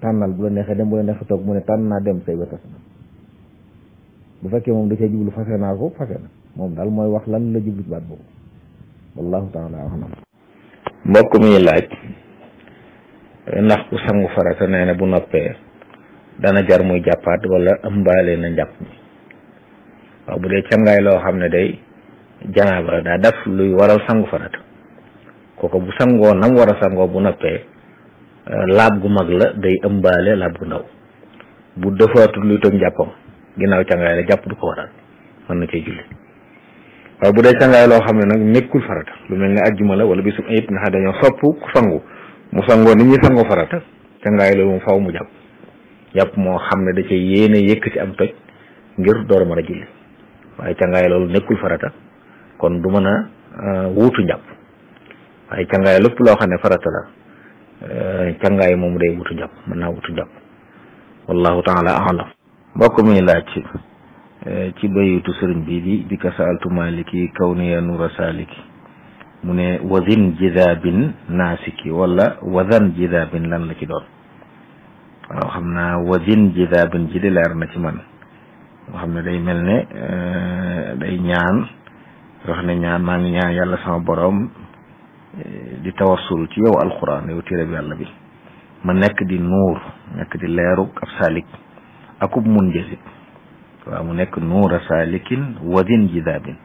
tànnal bu la neexee dem bu la neexee toog mu ne tànn naa dem say ba tas na bu fekkee moom da cee jublu fase naa ko fase na moom daal mooy wax lan la jublu ci baat boobu wallahu taala alam mbokk mi laaj ndax ku sangu farata nee na bu noppee dana jar muy jàppaat wala ëmbaale na njàpp mi waaw bu dee cangaay loo xam ne day janaaba daa def luy waral sangu farata kooku bu sangoo nam war a sangoo bu noppee laab gu mag la day ëmbaale laab gu ndaw bu defaatul luy toj njàppam ginnaaw cangaay la jàpp du ko waral mën na cee julli waaye bu dee cangaay loo xam ne nag nekkul farata lu mel ne ajjuma la wala bisu ayib nga xam dañoo sopp ku sangu mu sangoo nit ñi sangoo farata cangaay loolu moom faw mu jàpp jàpp moo xam ne da cee yéene yëkk ci am toj ngir door a mën a julli waaye cangaay loolu nekkul farata kon du mën a wuutu njàpp waaye cangaay lépp loo xam ne farata la cangaay moom day wutu njàpp mën naa wutu njàpp wallahu taala alam mbokk mi laaj ci bayitu sëriñ bi di bi ka saaltu maliki kawniya nura saliki mu ne wazin jidabin naasiki wala wazan jidabin lan la ci doon waaw xam naa wazin jidabin ji di leer na ci man nga xam ne day mel ne day ñaan wax ne ñaan maa ngi ñaan yàlla sama borom di tawassul ci yow alquran yow téere bi yàlla bi ma nekk di nuur nekk di leeru ab saalik akub mun jësit waaw mu nekk nuura saalikin wadin jidaabin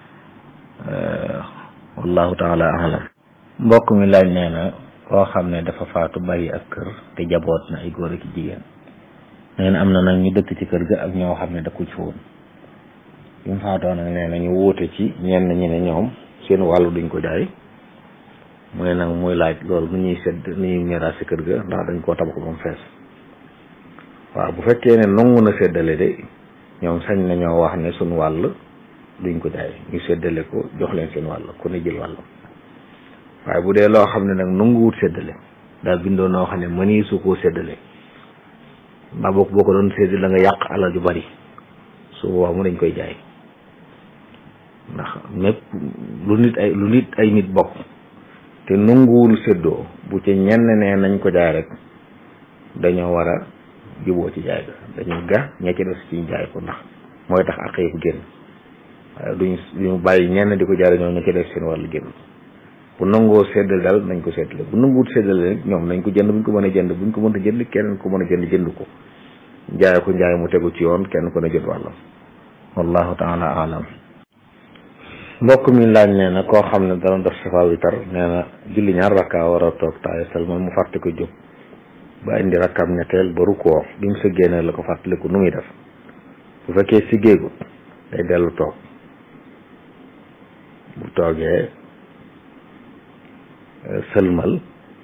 wallahu taala alam mbokk mi laaj nee na koo xam ne dafa faatu bàyyi ak kër te jaboot na ay góor ak jigéen nee na am na nag ñu dëkk ci kër ga ak ñoo xam ne dëkku ci woon bi mu faatoo nag nee na ñu wuute ci ñenn ñi ne ñoom seen wàllu duñ ko jaay mu ne nag muy laaj loolu nu ñuy sedd nu ñuy miraas ci kër ga ndax dañ koo tabax ba mu fees waaw bu fekkee ne nangu na séddale de ñoom sañ nañoo wax ne suñ wàll duñ ko jaay ñu séddale ko jox leen seen wàll ku ne jël wàll waaye bu dee loo xam ne nag nanguwut séddale daa bindoo noo xam ne mënii su koo séddale mbaa boo boo ko doon séddale da nga yàq alal ju bari su boobaa mu dañ koy jaay ndax mépp lu nit ay lu nit ay nit bokk te nanguwul séddoo bu ci ñenn ne nañ ko jaay rek dañoo war a juboo ci jaay ga dañuy ga ña ci des ci jaay ko ndax mooy tax ak yëpp génn waaye duñ duñu bàyyi ñenn di ko jaay ñoom ña ci des seen wàllu génn bu nangoo séddale daal nañ ko séddale bu nanguwut séddale rek ñoom nañ ko jënd buñ ko mën a jënd buñ ko mën a jënd kenn ko mën a jënd jënd ko jaay ko njaay mu tegu ci yoon kenn ko ne jënd wàllam wallahu taala alam mbokk mi laaj nee na koo xam ne dana def safa witar nee na julli ñaar rakka war a toog taaya salmal mu fàtte ko jóg ba indi rakkam ñetteel ba rukkoo bi mu sëggee ne la ko fàttaliku nu muy def bu fekkee siggeegu day dellu toog bu toogee sëlmal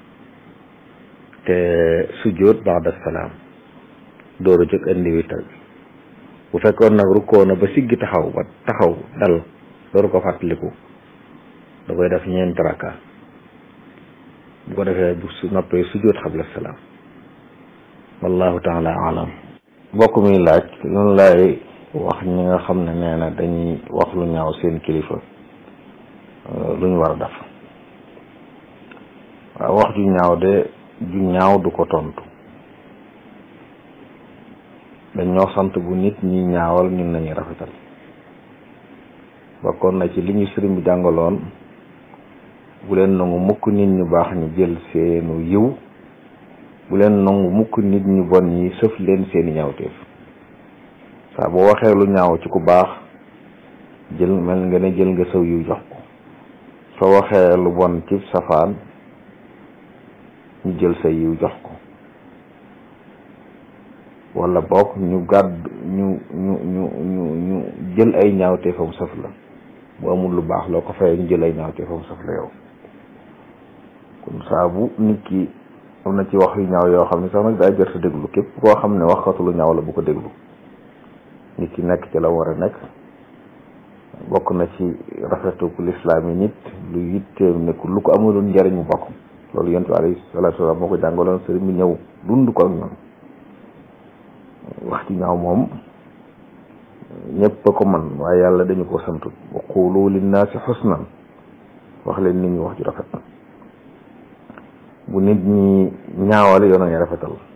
te sujjóot ba'da salaam dooru jóg indi witar bi bu fekkoon nag rukkoo na ba siggi taxaw ba taxaw dal dooru ko fàttaliku da koy def ñeenti rakka bu ko defee bu su noppee sujjóot xabla salaam wallahu taala alam mbokk mi laaj loolu laay wax ñi nga xam ne nee na dañuy wax lu ñaaw seen kilifa lu ñu war a def waaw wax ju ñaaw de ju ñaaw du ko tontu dañ ñoo sant bu nit ñi ñaawal ñun nañuy rafetal bokkoon na ci li ñu sëriñ bi jàngaloon bu leen nangu mukk nit ñu baax ñu jël seenu yiw bu leen nangu mukk nit ñu bon ñi sëf leen seeni ñaawteef saa boo waxee lu ñaaw ci ku baax jël mel nga ne jël nga saw yiw jox ko soo waxee lu bon ci safaan ñu jël sa yiw jox ko wala boog ñu gàdd ñu ñu ñu ñu ñu jël ay ñaawteefam saf la bu amul lu baax loo ko fayee ñu jël ay ñaawteefam saf la yow kon saa bu nit ki am na ci wax yu ñaaw yoo xam ne sax nag daa jër sa déglu képp koo xam ne waxatu lu ñaaw la bu ko déglu nit ki nekk ci la war a nekk bokk na ci rafetu ku lislaam yi nit lu yitteem ne lu ko amuloon njariñ mu bokk loolu yonent bi alayhi salaatu wa salaam moo ko jàngaloon sëriñ bi ñëw dund ko ak ñoom wax ci ñaaw moom ñëpp a ko man waaye yàlla dañu ko santut wa qulu linnaasi xusnan wax leen nit ñi wax ju rafet bu nit ñi ñaawal yoon a ngi rafetal